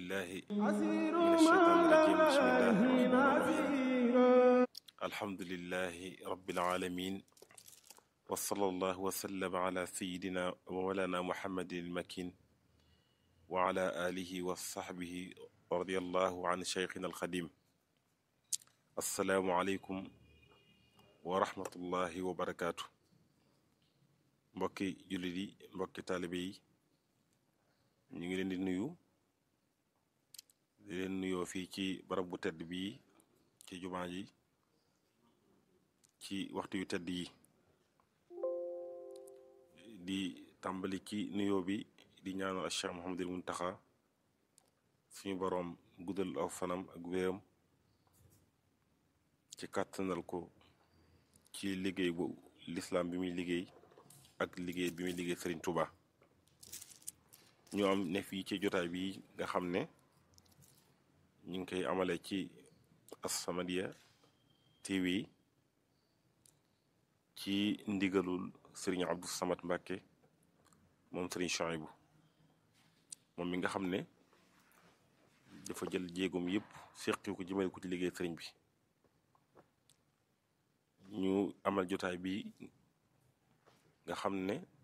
بالله من الشيطان الرجيم بسم الله الرحمن الرحيم الحمد لله رب العالمين وصلى الله وسلم على سيدنا ومولانا محمد المكين وعلى آله وصحبه رضي الله عن شيخنا الخديم السلام عليكم ورحمة الله وبركاته mbokki jullit yi mbokki taalibe yi ñu ngi leen di nuyu di leen nuyoo fii ci barab bu tedd bii ci jumaa ji ci waxtu yu tedd yi di tàmbali ci nuyoo bi di ñaanal ak Cheikh Mouhamadul Muntaxa suñu boroom guddal aw fanam ak wéram ci kàttanal ko ci liggéey bu lislaam bi muy liggéey ak liggéey bi muy liggéey Serigne Touba ñu am ne fii ci jotaay bi nga xam ne ñu ngi koy amale ci As-Samadiyya TV ci ndigalul Serigne Abdou Samad Mbacke moom Serigne Chouaïbou moom mi nga xam ne dafa jël jéegoom yëpp seqi ko jëmale ko ci liggéey Serigne bi ñu amal jotaay bi nga xam ne